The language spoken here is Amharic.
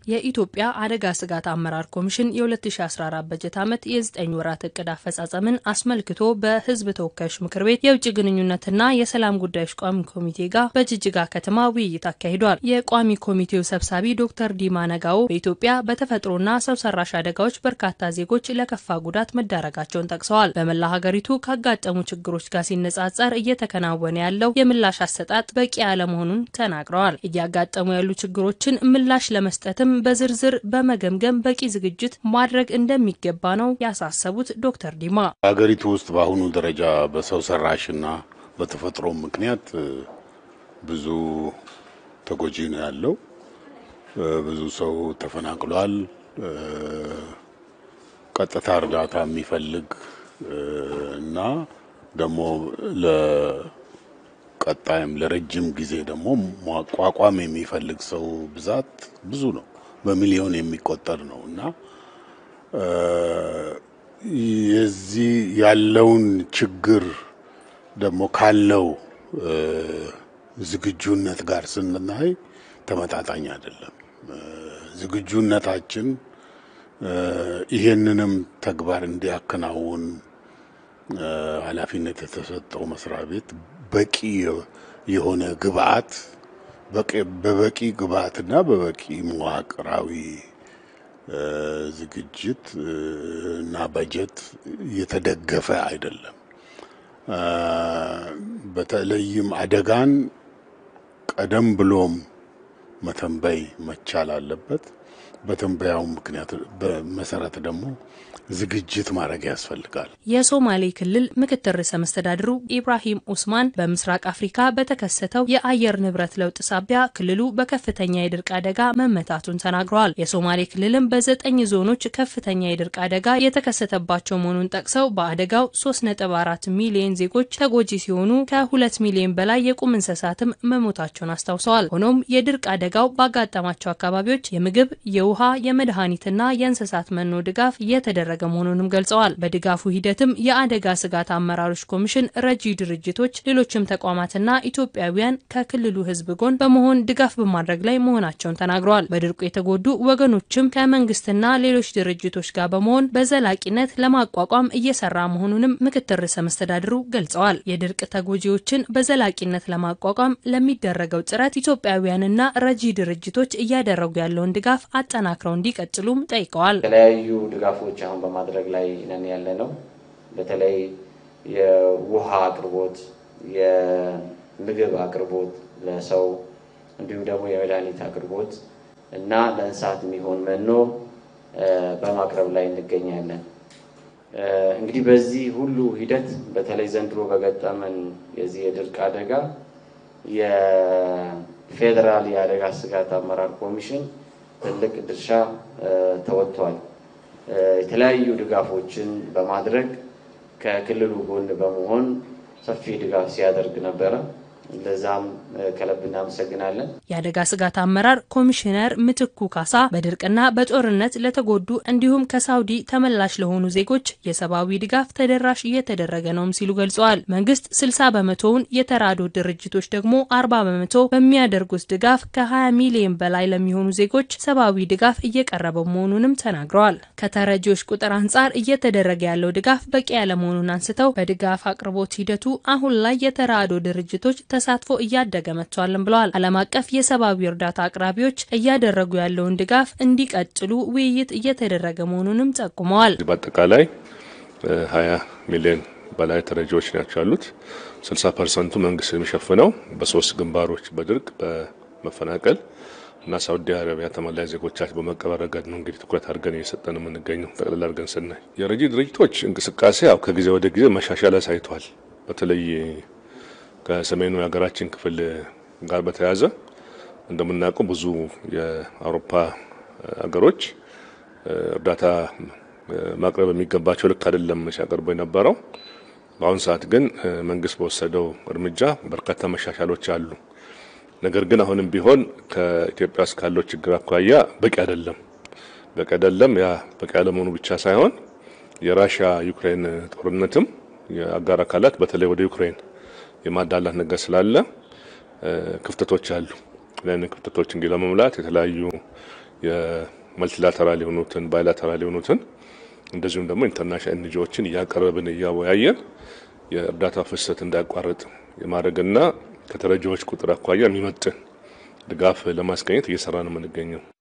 የኢትዮጵያ አደጋ ስጋት አመራር ኮሚሽን የ2014 በጀት ዓመት የ9 ወራት እቅድ አፈጻጸምን አስመልክቶ በሕዝብ ተወካዮች ምክር ቤት የውጭ ግንኙነትና የሰላም ጉዳዮች ቋሚ ኮሚቴ ጋር በጅጅጋ ከተማ ውይይት አካሂዷል። የቋሚ ኮሚቴው ሰብሳቢ ዶክተር ዲማ ነጋዎ በኢትዮጵያ በተፈጥሮና ሰው ሰራሽ አደጋዎች በርካታ ዜጎች ለከፋ ጉዳት መዳረጋቸውን ጠቅሰዋል። በመላ ሀገሪቱ ካጋጠሙ ችግሮች ጋር ሲነጻጸር እየተከናወነ ያለው የምላሽ አሰጣጥ በቂ አለመሆኑን ተናግረዋል። እያጋጠሙ ያሉ ችግሮችን ምላሽ ለመስጠትም በዝርዝር በመገምገም በቂ ዝግጅት ማድረግ እንደሚገባ ነው ያሳሰቡት ዶክተር ዲማ ሀገሪቱ ውስጥ በአሁኑ ደረጃ በሰው ሰራሽና በተፈጥሮ ምክንያት ብዙ ተጎጂ ነው ያለው። ብዙ ሰው ተፈናቅሏል። ቀጥታ እርዳታ የሚፈልግ እና ደግሞ ለቀጣይም ለረጅም ጊዜ ደግሞ ማቋቋም የሚፈልግ ሰው ብዛት ብዙ ነው። በሚሊዮን የሚቆጠር ነው እና የዚህ ያለውን ችግር ደግሞ ካለው ዝግጁነት ጋር ስናይ ተመጣጣኝ አይደለም። ዝግጁነታችን ይሄንንም ተግባር እንዲያከናውን ኃላፊነት የተሰጠው መስሪያ ቤት በቂ የሆነ ግብአት በበቂ ግብአትና በበቂ መዋቅራዊ ዝግጅት እና በጀት የተደገፈ አይደለም። በተለይም አደጋን ቀደም ብሎም መተንበይ መቻል አለበት። በትንበያው ምክንያት በመሰረት ደግሞ ዝግጅት ማድረግ ያስፈልጋል። የሶማሌ ክልል ምክትል ርዕሰ መስተዳድሩ ኢብራሂም ኡስማን በምስራቅ አፍሪካ በተከሰተው የአየር ንብረት ለውጥ ሳቢያ ክልሉ በከፍተኛ የድርቅ አደጋ መመታቱን ተናግረዋል። የሶማሌ ክልልም በዘጠኝ ዞኖች ከፍተኛ የድርቅ አደጋ የተከሰተባቸው መሆኑን ጠቅሰው በአደጋው 3.4 ሚሊዮን ዜጎች ተጎጂ ሲሆኑ ከሁለት ሚሊዮን በላይ የቁም እንስሳትም መሞታቸውን አስታውሰዋል። ሆኖም የድርቅ አደጋው ባጋጠማቸው አካባቢዎች የምግብ፣ የውሃ፣ የመድኃኒትና የእንስሳት መኖ ድጋፍ እየተደረገ መሆኑንም ገልጸዋል። በድጋፉ ሂደትም የአደጋ ስጋት አመራሮች ኮሚሽን፣ ረጂ ድርጅቶች፣ ሌሎችም ተቋማትና ኢትዮጵያውያን ከክልሉ ሕዝብ ጎን በመሆን ድጋፍ በማድረግ ላይ መሆናቸውን ተናግረዋል። በድርቁ የተጎዱ ወገኖችም ከመንግስትና ሌሎች ድርጅቶች ጋር በመሆን በዘላቂነት ለማቋቋም እየሰራ መሆኑንም ምክትል ርዕሰ መስተዳድሩ ገልጸዋል። የድርቅ ተጎጂዎችን በዘላቂነት ለማቋቋም ለሚደረገው ጥረት ኢትዮጵያውያንና ረጂ ድርጅቶች እያደረጉ ያለውን ድጋፍ አጠናክረው እንዲቀጥሉም ጠይቀዋል። የተለያዩ ድጋፎች አሁን በማድረግ ላይ ነን ያለ ነው። በተለይ የውሃ አቅርቦት፣ የምግብ አቅርቦት ለሰው እንዲሁም ደግሞ የመድኃኒት አቅርቦት እና ለእንስሳት የሚሆን መኖ በማቅረብ ላይ እንገኛለን። እንግዲህ በዚህ ሁሉ ሂደት በተለይ ዘንድሮ በገጠመን የዚህ የድርቅ አደጋ የፌዴራል የአደጋ ስጋት አመራር ኮሚሽን ትልቅ ድርሻ ተወጥቷል። የተለያዩ ድጋፎችን በማድረግ ከክልሉ ጎን በመሆን ሰፊ ድጋፍ ሲያደርግ ነበረ። ለዛም ከልብ እናመሰግናለን። የአደጋ ስጋት አመራር ኮሚሽነር ምትኩ ካሳ በድርቅና በጦርነት ለተጎዱ እንዲሁም ከሳውዲ ተመላሽ ለሆኑ ዜጎች የሰብአዊ ድጋፍ ተደራሽ እየተደረገ ነውም ሲሉ ገልጸዋል። መንግስት 60 በመቶውን የተራድኦ ድርጅቶች ደግሞ 40 በመቶ በሚያደርጉት ድጋፍ ከ20 ሚሊዮን በላይ ለሚሆኑ ዜጎች ሰብአዊ ድጋፍ እየቀረበ መሆኑንም ተናግረዋል። ከተረጂዎች ቁጥር አንጻር እየተደረገ ያለው ድጋፍ በቂ ያለመሆኑን አንስተው በድጋፍ አቅርቦት ሂደቱ አሁን ላይ የተራድኦ ድርጅቶች ተሳትፎ እያደገ መጥቷልን ብለዋል። ዓለም አቀፍ የሰብአዊ እርዳታ አቅራቢዎች እያደረጉ ያለውን ድጋፍ እንዲቀጥሉ ውይይት እየተደረገ መሆኑንም ጠቁመዋል። በአጠቃላይ ሀያ ሚሊዮን በላይ ተረጂዎች ናቸው ያሉት። ስልሳ ፐርሰንቱ መንግስት የሚሸፍነው በሶስት ግንባሮች በድርቅ በመፈናቀል እና ሳውዲ አረቢያ ተመላሽ ዜጎቻችን በመቀበር ረገድ ነው እንግዲህ ትኩረት አድርገን እየሰጠን የምንገኘው። ጠቅላላ አድርገን ስናይ የረጂ ድርጅቶች እንቅስቃሴ ያው ከጊዜ ወደ ጊዜ መሻሻል አሳይቷል። በተለይ ከሰሜኑ የሀገራችን ክፍል ጋር በተያያዘ እንደምናውቀው ብዙ የአውሮፓ ሀገሮች እርዳታ ማቅረብ የሚገባቸው ልክ አይደለም ሲያቀርቡ የነበረው። በአሁኑ ሰዓት ግን መንግስት በወሰደው እርምጃ በርካታ መሻሻሎች አሉ። ነገር ግን አሁንም ቢሆን ከኢትዮጵያ ውስጥ ካለው ችግር አኳያ በቂ አይደለም። በቂ አይደለም። ያ በቂ ያለመሆኑ ብቻ ሳይሆን የራሽያ ዩክሬን ጦርነትም የአጋር አካላት በተለይ ወደ ዩክሬን የማዳላት ነገር ስላለ ክፍተቶች አሉ። ያን ክፍተቶች እንግዲህ ለመሙላት የተለያዩ የመልቲላተራል የሆኑትን ባይላተራል የሆኑትን እንደዚሁም ደግሞ ኢንተርናሽናል ኤንጂኦዎችን እያቀረብን እያወያየን የእርዳታ ፍሰት እንዳያቋርጥ የማድረግና ከተረጂዎች ቁጥር አኳያ የሚመጥን ድጋፍ ለማስገኘት እየሰራ ነው የምንገኘው።